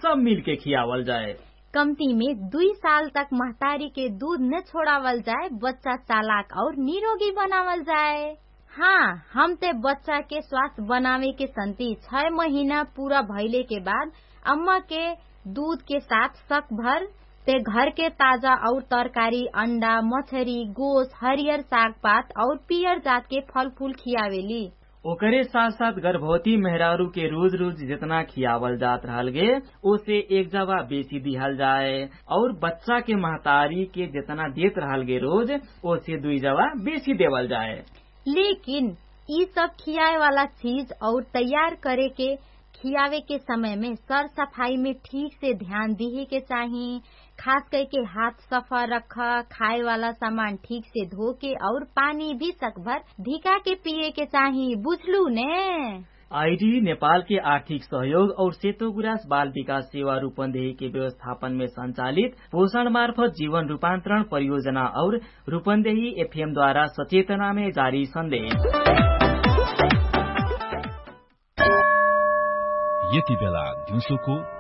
सब मिल के खियावल जाए कमती में दुई साल तक महतारी के दूध न छोड़ावल जाए बच्चा चालाक और निरोगी बनावल जाए हाँ हम ते बच्चा के स्वास्थ्य बनावे के संति छह महीना पूरा भइले के बाद अम्मा के दूध के साथ शक भर ते घर के ताजा और तरकारी अंडा मछरी गोश हरियर साग पात और पियर जात के फल फूल खियावेली ओकरे साथ साथ गर्भवती मेहरारू के रोज रोज जितना खियावल जात रहल गे ओसे एक जवा बेची दिहल जाए और बच्चा के महतारी के जितना देत रहल गे रोज ओसे दुई जवा बेची देवल जाए लेकिन ई सब खियाए वाला चीज और तैयार करे के खियावे के समय में सर सफाई में ठीक से ध्यान दिहे के चाही खास करके हाथ सफा रख खाए वाला सामान ठीक से धो के और पानी भी सकभर धिका के पिए के चाही बुझलू ने आईडी नेपाल के आर्थिक सहयोग और सेतो गुरास बाल विकास सेवा रूपन्देही के व्यवस्थापन में संचालित पोषण मार्फत जीवन रूपान्तरण परियोजना और रूपन्देही एफएम द्वारा सचेतना में जारी संदेश यति बेला दिउँसोको